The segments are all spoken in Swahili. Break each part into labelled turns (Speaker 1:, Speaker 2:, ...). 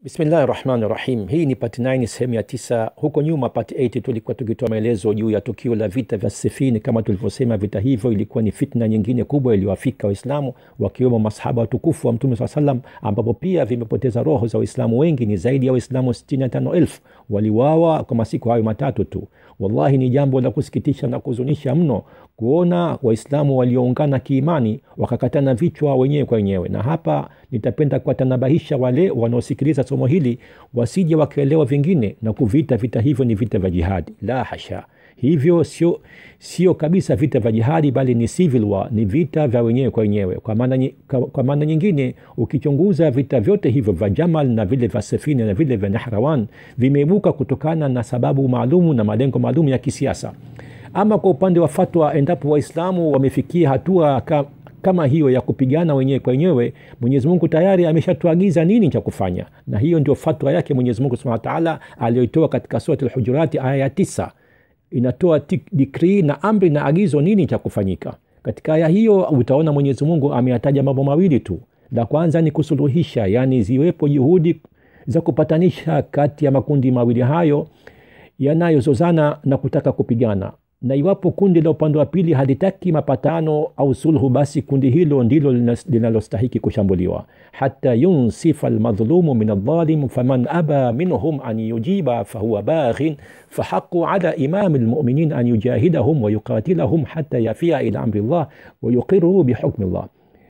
Speaker 1: Bismillahi rahmani rahim. Hii ni pati 9 sehemu ya tisa. Huko nyuma pati 8 tulikuwa tukitoa maelezo juu ya tukio la vita vya Sifini. Kama tulivyosema, vita hivyo ilikuwa ni fitna nyingine kubwa iliyowafika Waislamu wakiwemo masahaba watukufu wa Mtume saa salam, ambapo pia vimepoteza roho za Waislamu wengi. Ni zaidi ya Waislamu 65,000 waliwawa kwa masiku hayo matatu tu. Wallahi ni jambo la kusikitisha na kuhuzunisha mno kuona Waislamu walioungana kiimani wakakatana vichwa wenyewe kwa wenyewe. Na hapa nitapenda kuwatanabahisha wale wanaosikiliza somo hili wasije wakaelewa vingine na kuviita vita hivyo ni vita vya jihadi. La hasha, hivyo sio, sio kabisa vita vya jihadi, bali ni civil war, ni vita vya wenyewe kwa wenyewe. Kwa maana, kwa maana nyingine, ukichunguza vita vyote hivyo vya Jamal na vile vya Safina na vile vya Nahrawan vimeibuka kutokana na sababu maalumu na malengo maalum ya kisiasa. Ama kwa upande wa fatwa, endapo Waislamu wamefikia hatua ka, kama hiyo ya kupigana wenyewe kwa wenyewe, Mwenyezi Mungu tayari ameshatuagiza nini cha kufanya, na hiyo ndio fatwa yake Mwenyezi Mungu Subhanahu wa Ta'ala aliyoitoa katika Surat Al-Hujurat aya ya tisa. Inatoa dikrii na amri na agizo nini cha kufanyika. Katika aya hiyo utaona Mwenyezi Mungu ameyataja mambo mawili tu. La kwanza ni kusuluhisha, yani ziwepo juhudi za kupatanisha kati ya makundi mawili hayo yanayozozana na kutaka kupigana na iwapo kundi la upande wa pili halitaki mapatano au sulhu, basi kundi hilo ndilo linalostahiki kushambuliwa. hata yunsifa almadhlumu min aldhalim faman aba minhum an yujiba fahuwa baghin fahaqu ala imami lmuminin an yujahidahum wayuqatilahum hata yafia ila amri llah wayuqiru bihukmi llah,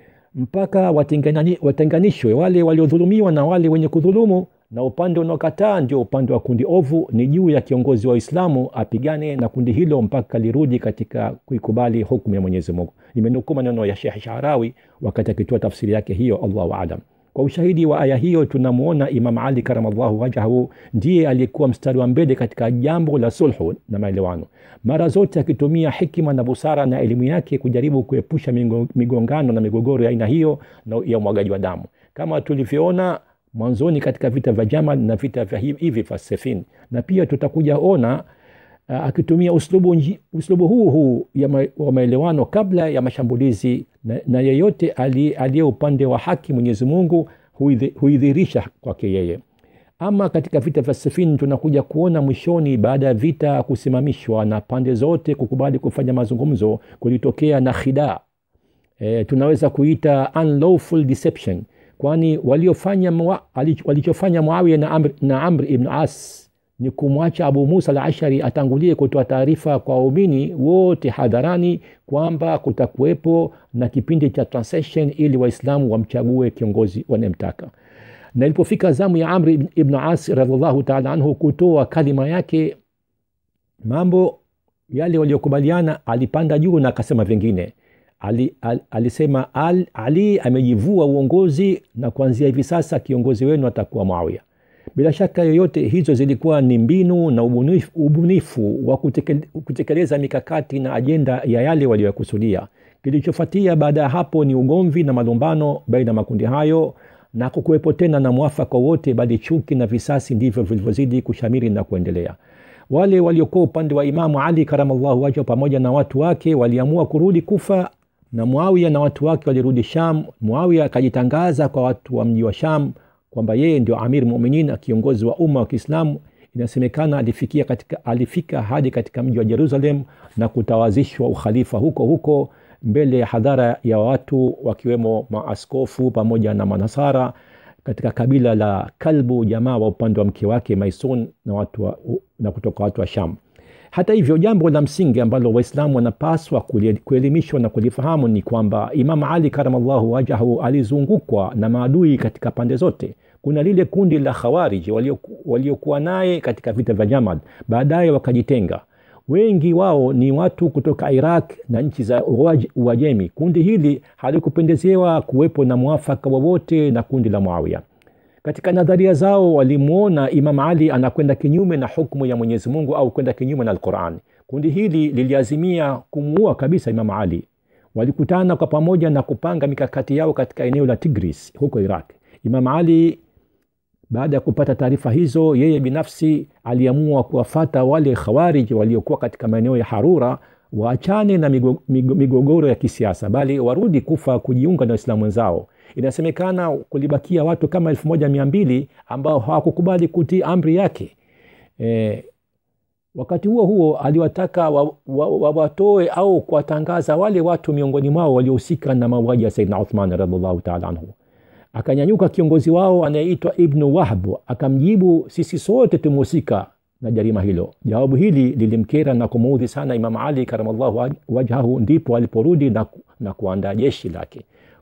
Speaker 1: mpaka watenganishwe wale waliodhulumiwa na wale wenye kudhulumu na upande unaokataa ndio upande wa kundi ovu. Ni juu ya kiongozi wa Uislamu apigane na kundi hilo mpaka lirudi katika kuikubali hukumu ya Mwenyezi Mungu. Nimenukuu maneno ya Sheikh Sharawi wakati akitoa tafsiri yake hiyo, Allahu aalam. Kwa ushahidi wa aya hiyo tunamwona Imam Ali karamallahu wajhahu ndiye aliyekuwa mstari wa mbele katika jambo la sulhu na maelewano, mara zote akitumia hikima na busara na elimu yake kujaribu kuepusha migongano na migogoro ya aina hiyo na ya umwagaji wa damu kama tulivyoona mwanzoni katika vita vya Jamal na vita vya hivi vya Safin, na pia tutakuja ona uh, akitumia uslubu, uslubu huu huu ma, wa maelewano kabla ya mashambulizi na, na yeyote aliye upande wa haki Mwenyezi Mungu huidhirisha kwake yeye. Ama katika vita vya Safin tunakuja kuona mwishoni, baada ya vita kusimamishwa na pande zote kukubali kufanya mazungumzo, kulitokea na khida e, tunaweza kuita unlawful deception kwani waliofanya walichofanya Muawiya na Amr, na Amr ibn As ni kumwacha Abu Musa al-Ashari atangulie kutoa taarifa kwa waumini wote hadharani kwamba kutakuwepo na kipindi cha transition ili Waislamu wamchague kiongozi wanayemtaka. Na ilipofika zamu ya Amr ibn As radhiallahu ta'ala anhu kutoa kalima yake, mambo yale waliokubaliana, alipanda juu na akasema vingine. Ali, al, alisema al, Ali amejivua uongozi na kuanzia hivi sasa kiongozi wenu atakuwa Muawiya. Bila shaka yoyote, hizo zilikuwa ni mbinu na ubunifu, ubunifu wa kutekeleza mikakati na ajenda ya yale waliyokusudia. Kilichofuatia baada ya hapo ni ugomvi na malumbano baina ya makundi hayo na kukuwepo tena na mwafaka wote, bali chuki na visasi ndivyo vilivyozidi kushamiri na kuendelea. Wale waliokuwa upande wa Imamu Ali karamallahu wajhahu pamoja na watu wake waliamua kurudi Kufa na Muawiya na watu wake walirudi Sham. Muawiya akajitangaza kwa watu wa mji wa Sham kwamba yeye ndio amir muminin, kiongozi wa umma wa Kiislamu. Inasemekana alifikia katika, alifika hadi katika mji wa Jerusalem na kutawazishwa ukhalifa huko huko mbele ya hadhara ya watu wakiwemo maaskofu pamoja na manasara katika kabila la Kalbu, jamaa wa upande wa mke wake Maisun na, watu wa, na kutoka watu wa Sham. Hata hivyo, jambo la msingi ambalo Waislamu wanapaswa kuelimishwa na kulifahamu ni kwamba Imam Ali karamallahu wajhahu alizungukwa na maadui katika pande zote. Kuna lile kundi la Khawarij waliokuwa naye katika vita vya Jamal, baadaye wakajitenga. Wengi wao ni watu kutoka Iraq na nchi za Uajemi. Kundi hili halikupendezewa kuwepo na mwafaka wowote na kundi la Muawiya. Katika nadharia zao walimwona Imam Ali anakwenda kinyume na hukumu ya Mwenyezi Mungu au kwenda kinyume na Alquran. Kundi hili liliazimia kumuua kabisa Imam Ali. Walikutana kwa pamoja na kupanga mikakati yao katika eneo la Tigris huko Iraq. Imam Ali baada ya kupata taarifa hizo, yeye binafsi aliamua kuwafata wale Khawarij waliokuwa katika maeneo ya Harura waachane na migogoro ya kisiasa, bali warudi Kufa kujiunga na Waislamu wenzao. inasemekana kulibakia watu kama elfu moja mia mbili ambao hawakukubali kutii amri yake e, wakati huo huo aliwataka wawatoe wa, wa au kuwatangaza wale watu miongoni mwao waliohusika na mauaji ya saidna uthman radiallahu taala anhu akanyanyuka kiongozi wao anayeitwa ibnu wahb akamjibu sisi sote tumehusika na jarima hilo jawabu hili lilimkera na kumuudhi sana imam ali karamallahu wajhahu ndipo aliporudi na, na kuandaa jeshi lake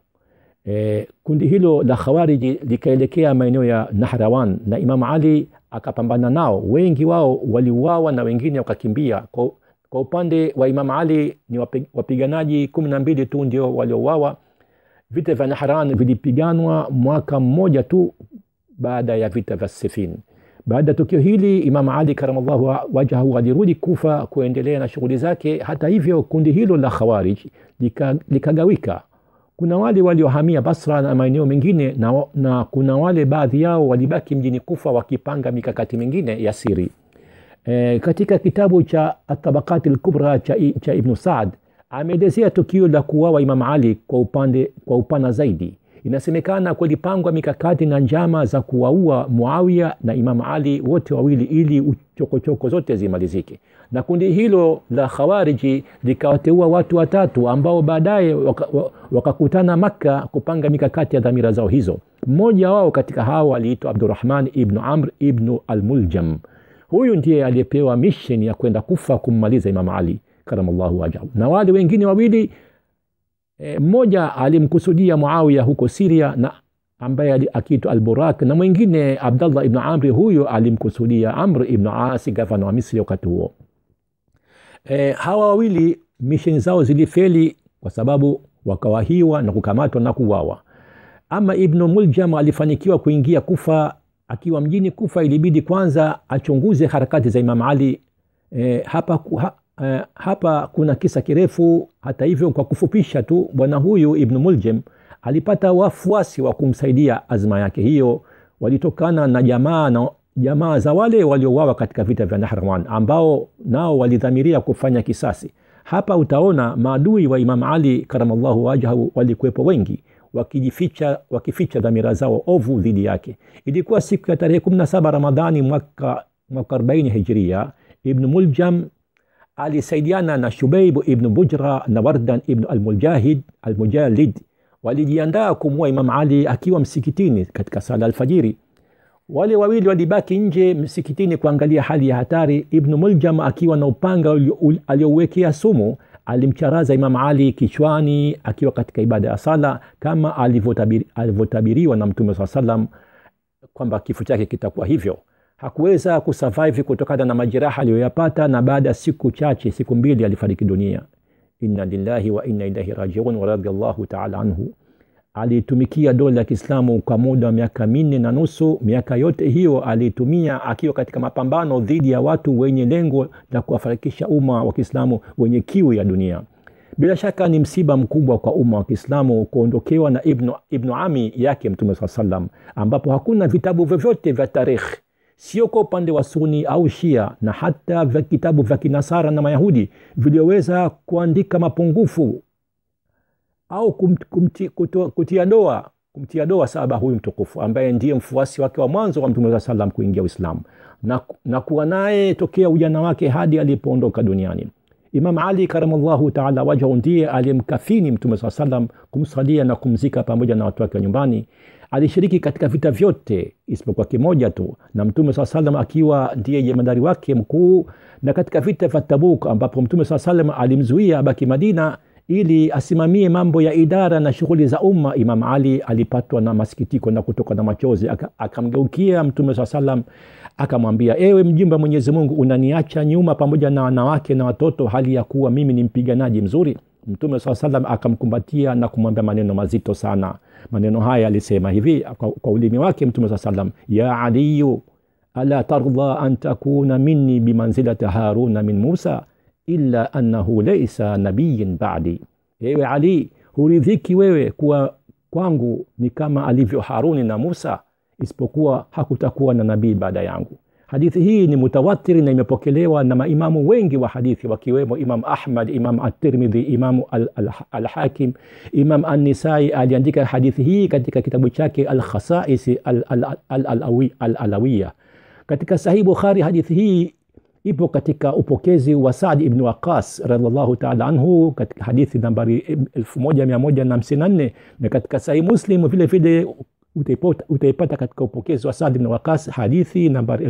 Speaker 1: e, kundi hilo la khawariji likaelekea maeneo ya nahrawan na imam ali akapambana nao wengi wao waliuawa na wengine wakakimbia kwa, kwa upande wa imam ali ni wapiganaji kumi na mbili tu ndio waliouawa vita vya nahran vilipiganwa mwaka mmoja tu baada ya vita vya sifin baada ya tukio hili imam ali karamallahu wajhahu alirudi kufa kuendelea na shughuli zake hata hivyo kundi hilo la khawarij likagawika lika kuna wale waliohamia basra na maeneo mengine na, na kuna wale baadhi yao walibaki mjini kufa wakipanga mikakati mingine ya siri e, katika kitabu cha atabakati lkubra cha, cha ibnu saad ameelezea tukio la kuwawa imam ali kwa, upande, kwa upana zaidi inasemekana kulipangwa mikakati na njama za kuwaua muawia na imam ali wote wawili ili chokochoko zote zimalizike na kundi hilo la khawariji likawateua watu watatu ambao baadaye wakakutana waka makka kupanga mikakati ya dhamira zao hizo mmoja wao katika hao aliitwa abdurahman ibnu amr ibnu almuljam huyu ndiye aliyepewa mission ya kwenda kufa kummaliza imam ali karamallahu wajahu na wale wengine wawili e, mmoja alimkusudia muawiya huko siria na ambaye akiitwa alburak na mwingine abdallah ibnu amri huyo alimkusudia amr ibnu asi gavana wa misri wakati huo e, hawa wawili misheni zao zilifeli kwa sababu wakawahiwa na kukamatwa na kuwawa ama ibnu muljam alifanikiwa kuingia kufa akiwa mjini kufa ilibidi kwanza achunguze harakati za imam ali e, hapa, ha, e, hapa kuna kisa kirefu hata hivyo kwa kufupisha tu bwana huyu ibnu muljem alipata wafuasi wa kumsaidia azma yake hiyo walitokana na jamaa na jamaa za wale waliouawa katika vita vya nahrawan ambao nao walidhamiria kufanya kisasi hapa utaona maadui wa imam ali karamallahu wajhahu walikuwepo wengi wakijificha wakificha dhamira zao ovu dhidi yake ilikuwa siku ya tarehe 17 ramadhani mwaka, mwaka 40 hijria ibnu muljam alisaidiana na shubeibu ibnu bujra na wardan ibnu almujahid almujalid walijiandaa kumua imam ali akiwa msikitini katika sala alfajiri wale wawili walibaki nje msikitini kuangalia hali ya hatari ibnu muljam akiwa na upanga aliouwekea sumu alimcharaza imam ali kichwani akiwa katika ibada ya sala kama alivyotabiriwa na mtume saa salam kwamba kifo chake kitakuwa hivyo hakuweza kusurvive kutokana na majeraha aliyoyapata na baada ya siku chache siku mbili alifariki dunia inna lillahi wa inna ilaihi rajiun waradiallahu taala anhu aliitumikia dola ya kiislamu kwa muda wa miaka minne na nusu miaka yote hiyo aliitumia akiwa katika mapambano dhidi ya watu wenye lengo la kuwafarikisha umma wa kiislamu wenye kiu ya dunia bila shaka ni msiba mkubwa kwa umma wa kiislamu kuondokewa na ibnu, ibnu ami yake mtume saa salam ambapo hakuna vitabu vyovyote vya tarikhi sio kwa upande wa suni au shia na hata vya kitabu vya kinasara na mayahudi vilioweza kuandika mapungufu au kum, kumti, kuto, kutia doa kumtia doa saba huyu mtukufu ambaye ndiye mfuasi wake wa mwanzo wa mtume saa salam kuingia uislamu na, na kuwa naye tokea ujana wake hadi alipoondoka duniani imam ali karamallahu taala wajhahu ndiye aliyemkafini mtume saa salam kumsalia na kumzika pamoja na watu wake wa nyumbani alishiriki katika vita vyote isipokuwa kimoja tu na mtume saa salam akiwa ndiye jemadari wake mkuu na katika vita vya tabuk ambapo mtume saa salam alimzuia abaki madina ili asimamie mambo ya idara na shughuli za umma imam ali alipatwa na masikitiko na kutoka na machozi akamgeukia aka mtume saa salam akamwambia ewe mjumbe wa mwenyezi mungu unaniacha nyuma pamoja na wanawake na watoto hali ya kuwa mimi ni mpiganaji mzuri mtume saa salam akamkumbatia na kumwambia maneno mazito sana maneno haya alisema hivi kwa, kwa ulimi wake mtume saa salam ya aliyu ala tardha an takuna minni bimanzilati haruna min musa illa annahu laisa nabiyin badi ewe ali huridhiki wewe kuwa kwangu ni kama alivyo haruni na musa isipokuwa hakutakuwa na nabii baada yangu hadithi hii ni mutawatiri na imepokelewa na maimamu wengi wa hadithi wakiwemo imam ahmad imam at-tirmidhi imamu al-hakim al, al imam an-nisai aliandika hadithi hii katika kitabu chake al-khasaisi al-alawiya katika sahih bukhari hadithi hii ipo katika upokezi wa Saad ibn Waqas radhiallahu ta'ala anhu katika hadithi nambari 1154 na katika Sahih Muslim vile vile utaipata, utaipata katika upokezi wa Saad ibn Waqas hadithi nambari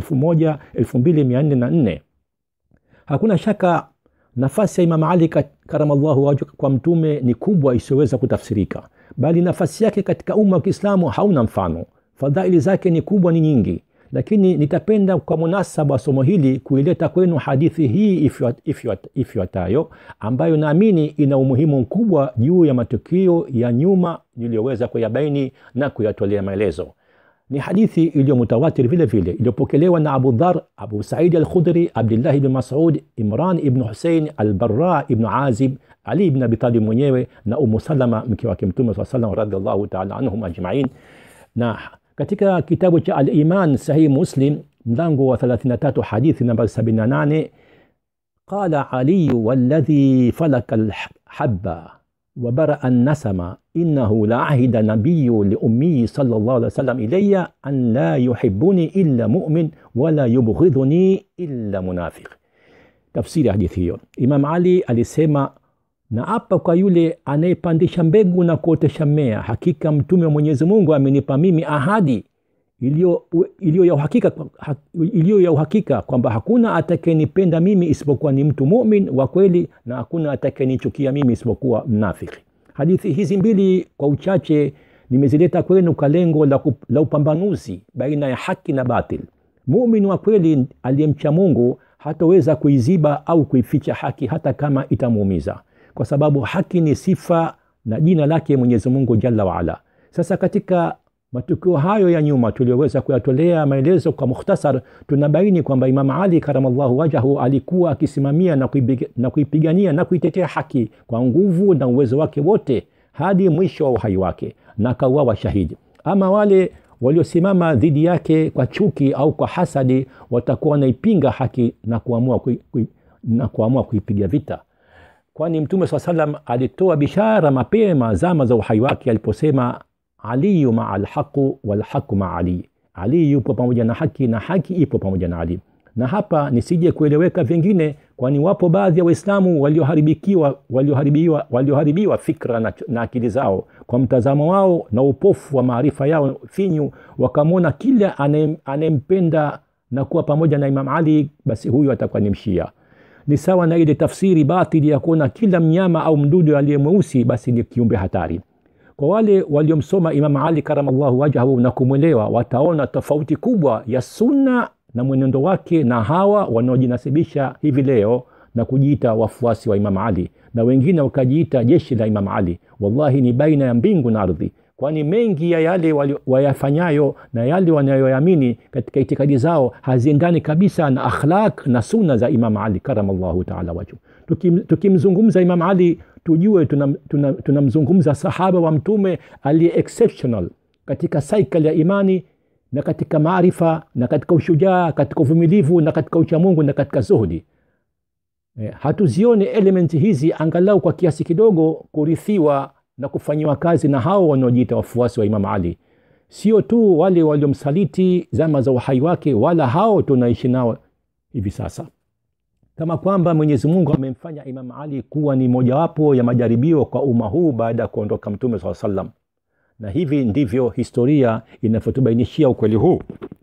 Speaker 1: 2404. Hakuna shaka nafasi ya Imam Ali karamallahu wajhu kwa mtume ni kubwa isiyoweza kutafsirika, bali nafasi yake katika umma wa Kiislamu hauna mfano. Fadhaili zake ni kubwa, ni nyingi lakini nitapenda kwa munasaba wa somo hili kuileta kwenu hadithi hii ifuatayo ambayo naamini ina umuhimu mkubwa juu ya matukio ya nyuma niliyoweza kuyabaini na kuyatolea maelezo. Ni hadithi iliyo mutawatir vile vile iliyopokelewa na Abu Dhar, Abu Saidi al-Khudri, Abdullah ibn Mas'ud, Imran ibn Husein, Al-Barra ibn Azib, Ali ibn Abi Talib mwenyewe na Umu Salama mke wake Mtume swalla sallam radhiallahu ta'ala anhum ajma'in na katika kitabu cha Al-Iman Sahih Muslim mlango wa 33 hadithi namba 78 qala Ali walladhi falaka alhabba wa baraa an-nasama innahu la ahida nabiyyu li ummi sallallahu alaihi wasallam ilayya an la yuhibbuni illa mu'min wa la yubghidhuni illa munafiq. Tafsiri ya hadithi hiyo, Imam Ali alisema na hapa kwa yule anayepandisha mbegu na kuotesha mmea, hakika mtume wa Mwenyezi Mungu amenipa mimi ahadi iliyo ya uhakika, iliyo ya uhakika kwamba hakuna atakayenipenda mimi isipokuwa ni mtu mumin wa kweli na hakuna atakayenichukia mimi isipokuwa mnafiki. Hadithi hizi mbili kwa uchache nimezileta kwenu kwa lengo la, la upambanuzi baina ya haki na batil. Mumin wa kweli aliyemcha Mungu hataweza kuiziba au kuificha haki hata kama itamuumiza kwa sababu haki ni sifa na jina lake Mwenyezi Mungu Jalla waala. Sasa katika matukio hayo ya nyuma tuliyoweza kuyatolea maelezo kwa mukhtasar, tunabaini kwamba Imam Ali karamallahu wajahu alikuwa akisimamia na, na kuipigania na kuitetea haki kwa nguvu na uwezo wake wote hadi mwisho wa uhai wake na akauawa shahidi. Ama wale waliosimama dhidi yake kwa chuki au kwa hasadi watakuwa wanaipinga haki na kuamua kui, kui, na kuamua kuipiga vita kwani Mtume saa salam alitoa bishara mapema zama za uhai wake aliposema, aliyu maa alhaqu walhaqu maa Ali, Ali yupo pamoja na haki na haki ipo pamoja na Ali. Na hapa nisije kueleweka vingine, kwani wapo baadhi ya Waislamu walioharibikiwa walioharibiwa walioharibiwa fikra na, na akili zao kwa mtazamo wao na upofu wa maarifa yao finyu, wakamwona kila anayempenda na kuwa pamoja na Imam Ali, basi huyu atakuwa ni mshia ni sawa na ile tafsiri batili ya kuona kila mnyama au mdudu aliye mweusi basi ni kiumbe hatari. Kwa wale waliomsoma Imam Ali karamallahu wajhahu na kumwelewa, wataona tofauti kubwa ya sunna na mwenendo wake na hawa wanaojinasibisha hivi leo na kujiita wafuasi wa Imam Ali na wengine wakajiita jeshi la Imam Ali. Wallahi ni baina ya mbingu na ardhi, kwani mengi ya yale wayafanyayo na yale wanayoamini katika itikadi zao haziendani kabisa na akhlaq na sunna za Imam Ali karamallahu taala wajhu. Tukimzungumza Imam Ali tujue tunamzungumza tuna, tuna sahaba wa Mtume aliye exceptional katika cycle ya imani na katika maarifa na katika ushujaa, katika uvumilivu na katika uchamungu na katika zuhudi. Eh, hatuzione elementi hizi angalau kwa kiasi kidogo kurithiwa na kufanyiwa kazi na hao wanaojiita wafuasi wa Imam Ali, sio tu wale waliomsaliti zama za uhai wake, wala hao tunaishi nao hivi sasa, kama kwamba Mwenyezi Mungu amemfanya Imam Ali kuwa ni mojawapo ya majaribio kwa umma huu baada ya kuondoka Mtume swalla sallam, na hivi ndivyo historia inavyotubainishia ukweli huu.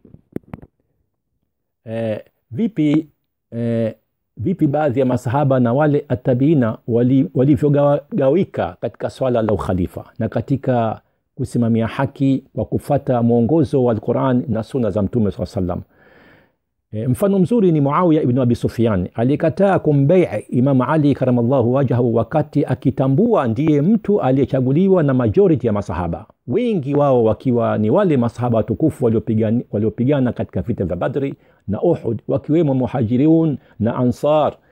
Speaker 1: Eh, vipi eh, vipi baadhi ya masahaba na wale atabiina walivyogawika wali katika swala la ukhalifa na katika kusimamia haki kwa kufata mwongozo wa Alquran na suna za Mtume saa sallam. E, mfano mzuri ni Muawiya ibn Abi Sufyan alikataa kumbai Imam Ali karamallahu wajhahu wakati akitambua ndiye mtu aliyechaguliwa na majority ya masahaba, wengi wao wakiwa ni wale masahaba watukufu waliopigana waliopigana katika vita vya Badri na Uhud, wakiwemo Muhajirun na Ansar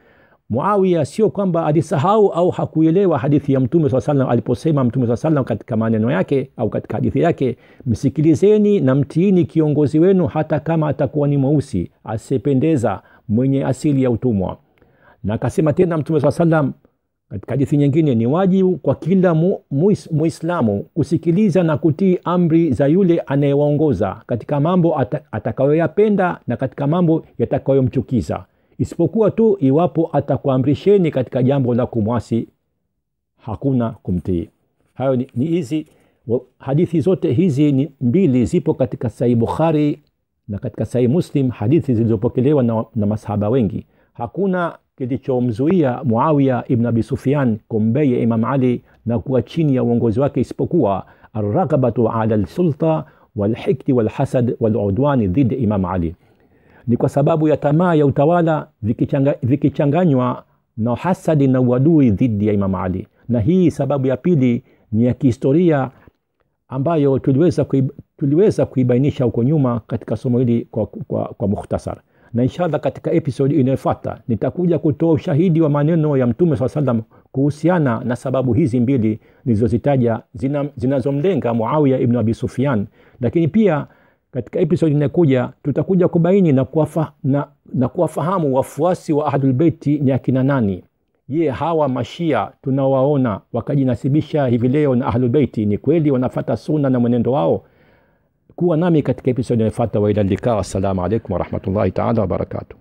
Speaker 1: muawiya sio kwamba alisahau au hakuelewa hadithi ya mtume saa salam aliposema mtume saa salam katika maneno yake au katika hadithi yake msikilizeni na mtiini kiongozi wenu hata kama atakuwa ni mweusi asiyependeza mwenye asili ya utumwa na akasema tena mtume saa salam katika hadithi nyingine ni wajibu kwa kila mu, muis, muislamu kusikiliza na kutii amri za yule anayewaongoza katika mambo ata, atakayoyapenda na katika mambo yatakayomchukiza isipokuwa tu iwapo atakuamrisheni katika jambo la kumwasi hakuna kumtii hayo ni, ni hizi hadithi zote hizi ni mbili zipo katika sahih bukhari na katika sahih muslim hadithi zilizopokelewa na, na masahaba wengi hakuna kilichomzuia muawiya ibn abi sufyan kumbeya imam ali na kuwa chini ya uongozi wake isipokuwa arraghabatu ala lsulta walhikdi walhasad waludwani dhidi imam ali ni kwa sababu ya tamaa ya utawala vikichanganywa viki na hasadi na uadui dhidi ya imam ali na hii sababu ya pili ni ya kihistoria ambayo tuliweza, kuib, tuliweza kuibainisha huko nyuma katika somo hili kwa, kwa, kwa mukhtasar na inshallah katika episodi inayofuata nitakuja kutoa ushahidi wa maneno ya mtume saa salam kuhusiana na sababu hizi mbili nilizozitaja zinazomlenga zina muawiya ibnu abi sufian lakini pia katika episodi inayokuja tutakuja kubaini na, kuwafa, na, na kuwafahamu wafuasi wa ahlulbeiti ni akina nani je hawa mashia tunawaona wakajinasibisha hivi leo na ahlulbeiti ni kweli wanafata suna na mwenendo wao kuwa nami katika episodi inayofuata waila likaa assalamu alaikum warahmatullahi taala wabarakatuh